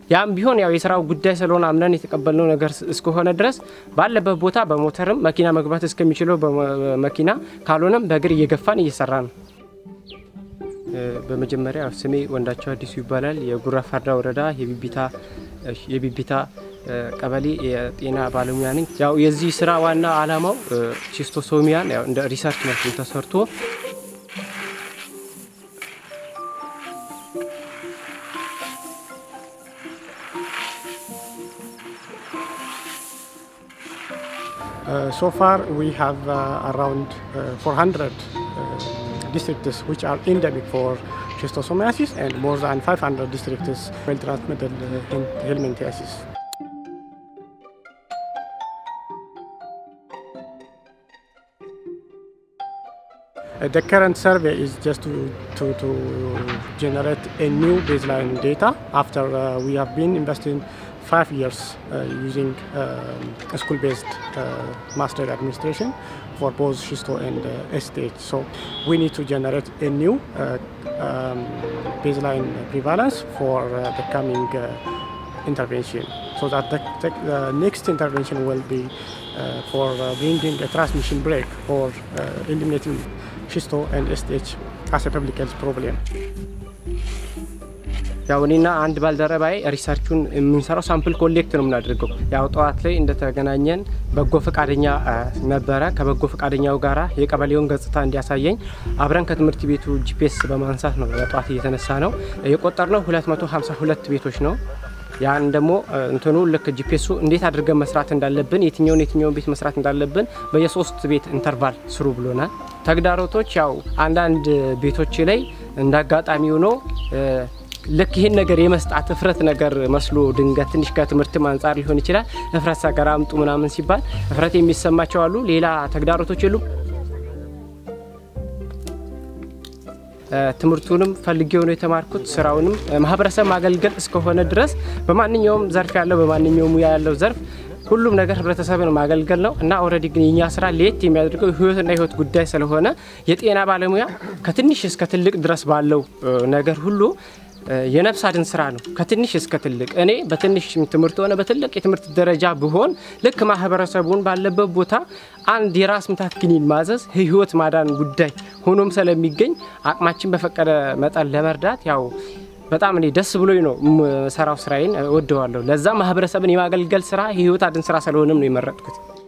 ያም ቢሆን ያው የስራው ጉዳይ ስለሆነ አምነን የተቀበልነው ነገር እስከሆነ ድረስ ባለበት ቦታ በሞተርም መኪና መግባት እስከሚችለው በመኪና ካልሆነም በእግር እየገፋን እየሰራ ነው። በመጀመሪያ ስሜ ወንዳቸው አዲሱ ይባላል። የጉራ ፈርዳ ወረዳ የቢቢታ ቀበሌ የጤና ባለሙያ ነኝ። ያው የዚህ ስራ ዋና አላማው ቺስቶሶሚያን ያው እንደ ሪሰርች መልኩ ተሰርቶ Uh, so far, we have uh, around uh, 400 districts which are endemic for schistosomiasis and more than 500 districts well transmitted helminthiasis. the current survey is just to, to, to generate a new baseline data after we have been investing five years uh, using um, school-based uh, master administration for both Shisto and uh, STH. So we need to generate a new um, baseline prevalence for the coming intervention. So that the, the, next intervention will be for bringing a transmission break or eliminating Shisto and STH as a public health problem. ያው እኔና አንድ ባልደረባይ ሪሰርቹን የምንሰራው ሳምፕል ኮሌክት ነው የምናደርገው። ያው ጠዋት ላይ እንደተገናኘን በጎ ፈቃደኛ ነበረ። ከበጎ ፈቃደኛው ጋራ የቀበሌውን ገጽታ እንዲያሳየኝ አብረን ከትምህርት ቤቱ ጂፒኤስ በማንሳት ነው ጠዋት እየተነሳ ነው የቆጠርነው 252 ቤቶች ነው። ያን ደግሞ እንትኑ ልክ ጂፒኤሱ እንዴት አድርገን መስራት እንዳለብን የትኛውን የትኛውን ቤት መስራት እንዳለብን በየሶስት ቤት ኢንተርቫል ስሩ ብሎናል። ተግዳሮቶች ያው አንዳንድ ቤቶች ላይ እንደ አጋጣሚ ሆኖ ልክ ይህን ነገር የመስጣት እፍረት ነገር መስሎ ድንገት ትንሽ ከትምህርትም አንጻር ሊሆን ይችላል። እፍረት ሰገራ አምጡ ምናምን ሲባል እፍረት የሚሰማቸው አሉ። ሌላ ተግዳሮቶች የሉም። ትምህርቱንም ፈልጌው ነው የተማርኩት። ስራውንም ማህበረሰብ ማገልገል እስከሆነ ድረስ በማንኛውም ዘርፍ ያለው በማንኛውም ሙያ ያለው ዘርፍ ሁሉም ነገር ህብረተሰብን ማገልገል ነው እና ኦልሬዲ ግን የኛ ስራ ለየት የሚያደርገው ህይወትና ህይወት ጉዳይ ስለሆነ የጤና ባለሙያ ከትንሽ እስከ ትልቅ ድረስ ባለው ነገር ሁሉ የነፍስ አድን ስራ ነው። ከትንሽ እስከ ትልቅ እኔ በትንሽ ትምህርት ሆነ በትልቅ የትምህርት ደረጃ ብሆን ልክ ማህበረሰቡን ባለበት ቦታ አንድ የራስ ምታት ክኒን ማዘዝ ህይወት ማዳን ጉዳይ ሆኖም ስለሚገኝ አቅማችን በፈቀደ መጠን ለመርዳት ያው በጣም እኔ ደስ ብሎኝ ነው የምሰራው ስራዬን እወደዋለሁ። ለዛ ማህበረሰብን የማገልገል ስራ የህይወት አድን ስራ ስለሆነም ነው የመረጥኩት።